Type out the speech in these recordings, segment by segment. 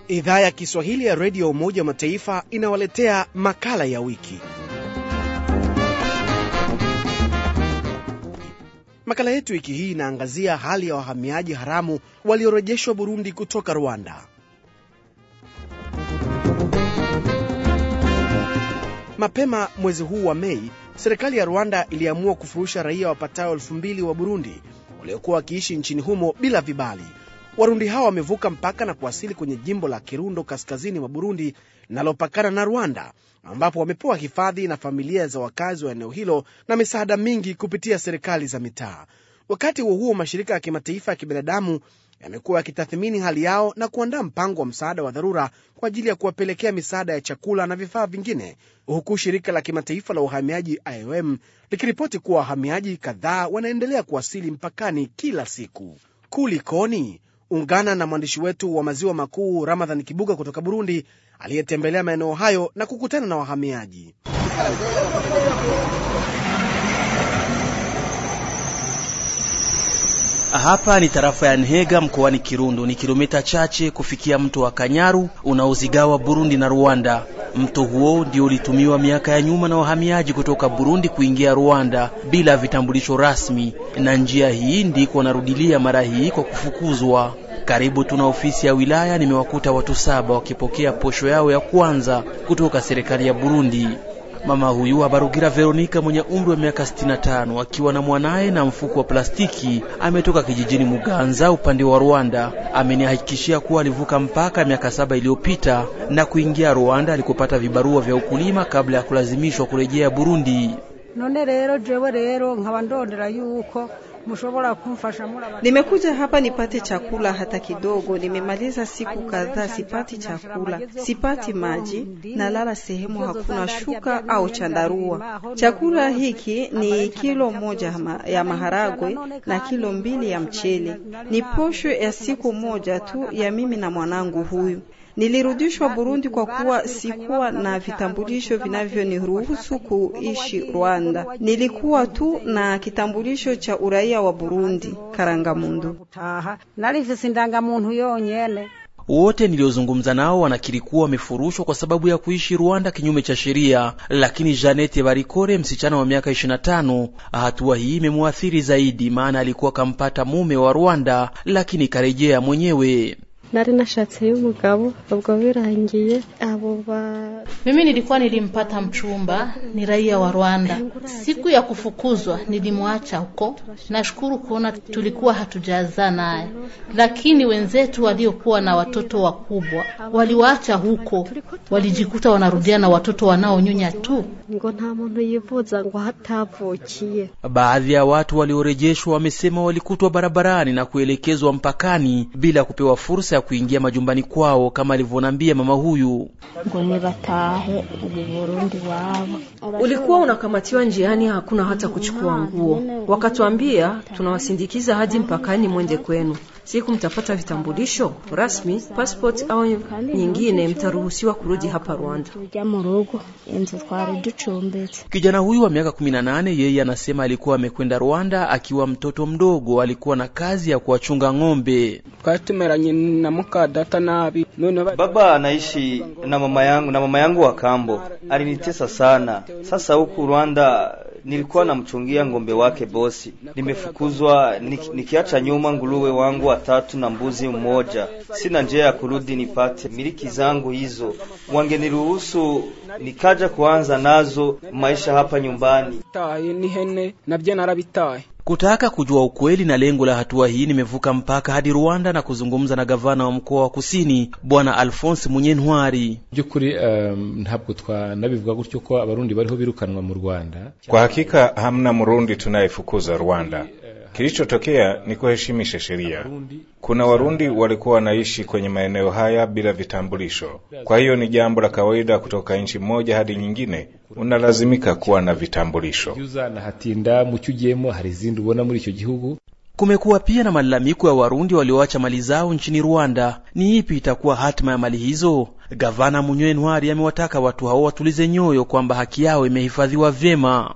Idhaa ya Kiswahili ya redio ya Umoja wa Mataifa inawaletea makala ya wiki. Makala yetu wiki hii inaangazia hali ya wahamiaji haramu waliorejeshwa Burundi kutoka Rwanda. Mapema mwezi huu wa Mei, serikali ya Rwanda iliamua kufurusha raia wapatao elfu mbili wa Burundi waliokuwa wakiishi nchini humo bila vibali. Warundi hao wamevuka mpaka na kuwasili kwenye jimbo la Kirundo kaskazini mwa Burundi linalopakana na Rwanda, ambapo wamepewa hifadhi na familia za wakazi wa eneo hilo na misaada mingi kupitia serikali za mitaa. Wakati huo huo, mashirika ya kimataifa ya kibinadamu yamekuwa yakitathmini hali yao na kuandaa mpango wa msaada wa dharura kwa ajili ya kuwapelekea misaada ya chakula na vifaa vingine, huku shirika la kimataifa la uhamiaji IOM likiripoti kuwa wahamiaji kadhaa wanaendelea kuwasili mpakani kila siku. Kulikoni? Ungana na mwandishi wetu wa maziwa makuu Ramadhan Kibuga kutoka Burundi, aliyetembelea maeneo hayo na kukutana na wahamiaji. Hapa ni tarafa ya Nhega mkoani Kirundo. Ni kilomita chache kufikia mto wa Kanyaru unaozigawa Burundi na Rwanda. Mto huo ndio ulitumiwa miaka ya nyuma na wahamiaji kutoka Burundi kuingia Rwanda bila vitambulisho rasmi, na njia hii ndiko wanarudilia mara hii kwa kufukuzwa. Karibu tuna ofisi ya wilaya, nimewakuta watu saba wakipokea posho yao ya kwanza kutoka serikali ya Burundi. Mama huyu Habarugira Veronika mwenye umri wa miaka 65 akiwa na mwanaye na mfuko wa plastiki ametoka kijijini Muganza upande wa Rwanda. Amenihakikishia kuwa alivuka mpaka miaka saba iliyopita na kuingia Rwanda alikopata vibarua vya ukulima kabla ya kulazimishwa kurejea Burundi. none rero jewe rero nkaba ndondera yuko mushobora kumfasha muraba Nimekuja hapa nipate chakula hata kidogo. Nimemaliza siku kadhaa sipati chakula, sipati maji, nalala sehemu hakuna shuka au chandarua. Chakula hiki ni kilo moja ya maharagwe na kilo mbili ya mchele. Ni posho ya siku moja tu ya mimi na mwanangu huyu. Nilirudishwa Burundi kwa kuwa sikuwa na vitambulisho vinavyoniruhusu kuishi Rwanda. Nilikuwa tu na kitambulisho cha uraia wa Burundi, Karangamundu. gutaha narifise indangamuntu yonyene Wote niliozungumza nao wanakiri kuwa wamefurushwa kwa sababu ya kuishi Rwanda kinyume cha sheria, lakini Janete Barikore, msichana wa miaka 25, hatua hii imemwathiri zaidi, maana alikuwa kampata mume wa Rwanda, lakini karejea mwenyewe. nari nashatse y'umugabo ubwo birangiye abo ba Mimi nilikuwa nilimpata mchumba, ni raia wa Rwanda. Siku ya kufukuzwa nilimwacha huko. Nashukuru kuona tulikuwa hatujazaa naye, lakini wenzetu waliokuwa na watoto wakubwa waliwaacha huko, walijikuta wanarudia na watoto wanaonyonya tu. ngo nta muntu yivuza ngo hatavukiye Baadhi ya watu waliorejeshwa wamesema walikutwa barabarani na kuelekezwa mpakani bila kupewa fursa ya kuingia majumbani kwao, kama alivyonambia mama huyu. ngo nibatahe ubu Burundi wabo Ulikuwa unakamatiwa njiani, hakuna hata kuchukua nguo. Wakatuambia tunawasindikiza hadi mpakani, mwende kwenu. Siku mtapata vitambulisho rasmi, passport au nyingine, mtaruhusiwa kurudi hapa Rwanda. tujya mu rugo inzu twari ducumbitse Kijana huyu wa miaka 18, yeye anasema alikuwa amekwenda Rwanda akiwa mtoto mdogo, alikuwa na kazi ya kuwachunga ng'ombe. twari tumeranye na muka data nabi none ba- Baba anaishi na mama yangu na mama yangu wa kambo alinitesa sana. Sasa huku Rwanda nilikuwa namchungia ng'ombe wake bosi, nimefukuzwa nik, nikiacha nyuma nguruwe wangu watatu na mbuzi mmoja. Sina njia ya kurudi nipate miliki zangu hizo. Wangeniruhusu nikaja kuanza nazo maisha hapa nyumbani. taye n'ihene nabyo narabitaye Kutaka kujua ukweli na lengo la hatua hii, nimevuka mpaka hadi Rwanda na kuzungumza na gavana wa mkoa wa Kusini Bwana Alphonse Munyentwari. by'ukuri um, ntabwo twanabivuga gutyo ko abarundi bariho birukanwa mu Rwanda. Kwa hakika hamna Mrundi tunayefukuza Rwanda. Kilichotokea ni kuheshimisha sheria. Kuna Warundi walikuwa wanaishi kwenye maeneo haya bila vitambulisho, kwa hiyo ni jambo la kawaida kutoka nchi moja hadi nyingine unalazimika kuwa na vitambulisho. Yuza na hatinda mu cyo ugiyemo hari izindi ubona muri icyo gihugu Kumekuwa pia na malalamiko ya Warundi walioacha mali zao nchini Rwanda. Ni ipi itakuwa hatima ya mali hizo? Gavana Munywe Ntwari amewataka watu hao watulize nyoyo kwamba haki yao imehifadhiwa vyema.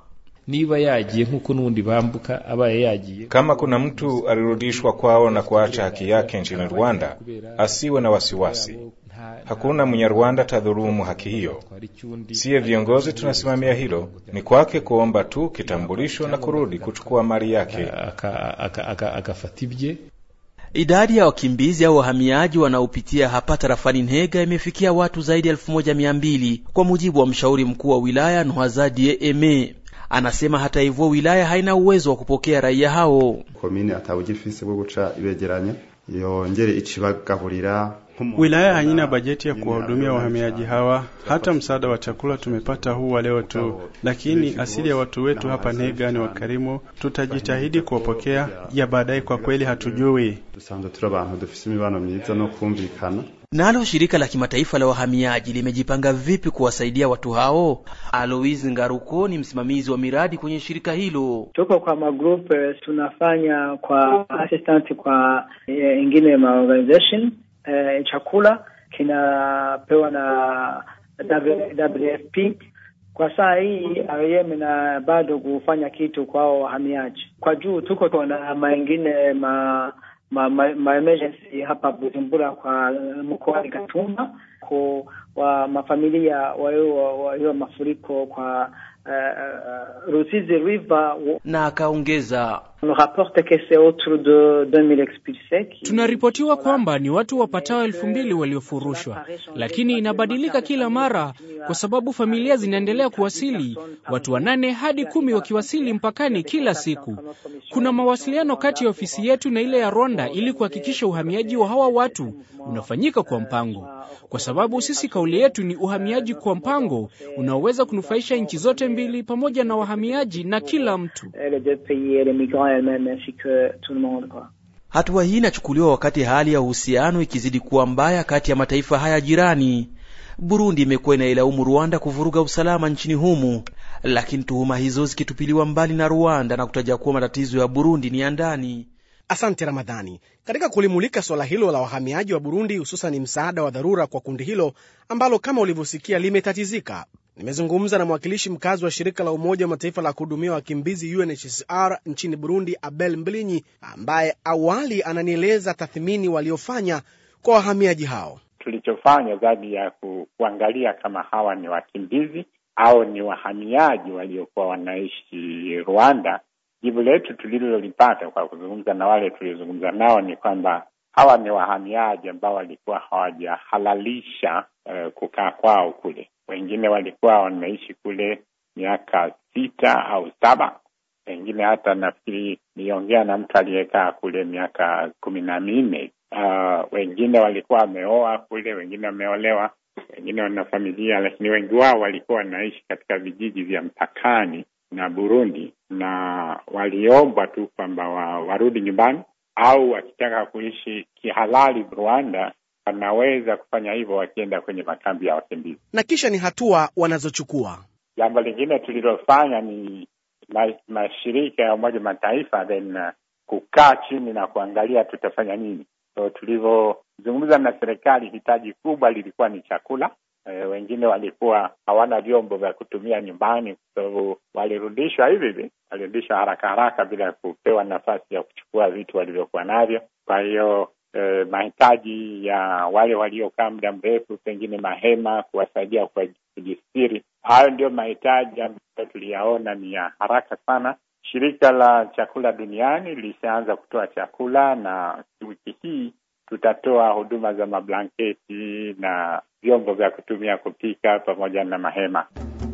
niba yagiye nk'uko n'ubundi bambuka abaye yagiye Kama kuna mtu alirudishwa kwao na kuacha haki yake nchini Rwanda, asiwe na wasiwasi. Hakuna Mnyarwanda tadhulumu haki hiyo. Siye viongozi tunasimamia hilo, ni kwake kuomba tu kitambulisho na kurudi kuchukua mali yake. akafata ibye Idadi ya wakimbizi au wahamiaji wanaopitia hapa tarafani Nhega imefikia watu zaidi ya elfu moja mia mbili kwa mujibu wa mshauri mkuu wa wilaya Nhwazadie Eme. Anasema hata hivyo wilaya haina uwezo wa kupokea raia hao. komine atawugifise bwo guca ibegeranya yongere icibagaburira Wilaya haina bajeti ya kuwahudumia wahamiaji hawa. Hata msaada wa chakula tumepata huu wa leo tu, lakini asili ya watu wetu hapa Ntega ni wakarimu. Tutajitahidi kuwapokea, ya baadaye kwa kweli hatujui. dusanzwe turi abantu dufise imibano myiza no kumvikana Nalo shirika la kimataifa la wahamiaji limejipanga vipi kuwasaidia watu hao? Alois Ngaruko ni msimamizi wa miradi kwenye shirika hilo. tuko kwa magroup eh, tunafanya kwa assistant kwa eh, ingine ma organization eh, chakula kinapewa na WFP kwa saa hii IOM na bado kufanya kitu kwao wahamiaji kwa juu tuko na maingine ma ma, ma, ma emergency hapa Bujumbura kwa mkoani Gatumba kwa wa mafamilia walio mafuriko kwa uh, Rusizi River Na akaongeza on rapporte que c'est autour de 2000 expulsés qui Tunaripotiwa kwamba ni watu wapatao elfu mbili waliofurushwa, lakini inabadilika kila mara kwa sababu familia zinaendelea kuwasili, watu wanane hadi kumi wakiwasili mpakani kila siku. Kuna mawasiliano kati ya ofisi yetu na ile ya Rwanda ili kuhakikisha uhamiaji wa hawa watu unafanyika kwa mpango, kwa sababu sisi kauli yetu ni uhamiaji kwa mpango unaoweza kunufaisha nchi zote mbili pamoja na wahamiaji na kila mtu. et les deux pays et les migrants elles-mêmes ainsi que tout le monde quoi. Hatua hii inachukuliwa wakati hali ya uhusiano ikizidi kuwa mbaya kati ya mataifa haya jirani. Burundi imekuwa inailaumu Rwanda kuvuruga usalama nchini humu, lakini tuhuma hizo zikitupiliwa mbali na Rwanda na kutaja kuwa matatizo ya Burundi ni ya ndani. Asante Ramadhani. Katika kulimulika suala hilo la wahamiaji wa Burundi, hususan msaada wa dharura kwa kundi hilo ambalo kama ulivyosikia limetatizika, nimezungumza na mwakilishi mkazi wa shirika la Umoja wa Mataifa la kuhudumia wakimbizi UNHCR nchini Burundi, Abel Mbilinyi, ambaye awali ananieleza tathmini waliofanya kwa wahamiaji hao. Tulichofanya zaidi ya ku, kuangalia kama hawa ni wakimbizi au ni wahamiaji waliokuwa wanaishi Rwanda. Jibu letu tulilolipata kwa kuzungumza na wale tuliozungumza nao ni kwamba hawa ni wahamiaji ambao walikuwa hawajahalalisha uh, kukaa kwao kule. Wengine walikuwa wameishi kule miaka sita au saba, wengine hata nafikiri niliongea na mtu aliyekaa kule miaka kumi na minne. Uh, wengine walikuwa wameoa kule, wengine wameolewa, wengine wana familia, lakini wengi wao walikuwa wanaishi katika vijiji vya mpakani na Burundi, na waliombwa tu kwamba wa, warudi nyumbani au wakitaka kuishi kihalali Rwanda wanaweza kufanya hivyo wakienda kwenye makambi ya wakimbizi. Na kisha ni hatua wanazochukua. Jambo lingine tulilofanya ni ma, mashirika ya Umoja Mataifa then uh, kukaa chini na kuangalia tutafanya nini. So tulivyozungumza na serikali, hitaji kubwa lilikuwa ni chakula. E, wengine walikuwa hawana vyombo vya kutumia nyumbani, kwa sababu walirudishwa hivi hivi, walirudishwa haraka haraka bila kupewa nafasi ya kuchukua vitu walivyokuwa navyo. Kwa hiyo e, mahitaji ya wale waliokaa muda mrefu, pengine mahema, kuwasaidia kwa kujistiri, hayo ndio mahitaji ambayo tuliyaona ni ya haraka sana. Shirika la chakula duniani lishaanza kutoa chakula na wiki hii tutatoa huduma za mablanketi na vyombo vya kutumia kupika pamoja na mahema.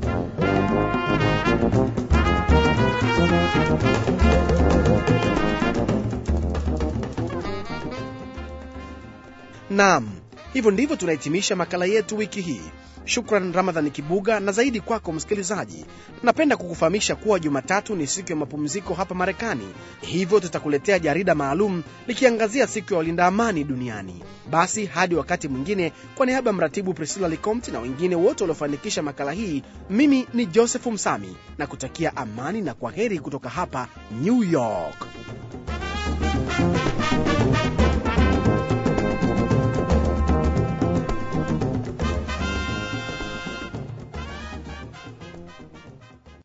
Naam, hivyo ndivyo tunahitimisha makala yetu wiki hii. Shukran Ramadhani Kibuga, na zaidi kwako msikilizaji. Napenda kukufahamisha kuwa Jumatatu ni siku ya mapumziko hapa Marekani, hivyo tutakuletea jarida maalum likiangazia siku ya walinda amani duniani. Basi hadi wakati mwingine, kwa niaba ya mratibu Priscilla Licomti na wengine wote waliofanikisha makala hii, mimi ni Joseph Msami na kutakia amani na kwa heri kutoka hapa New York.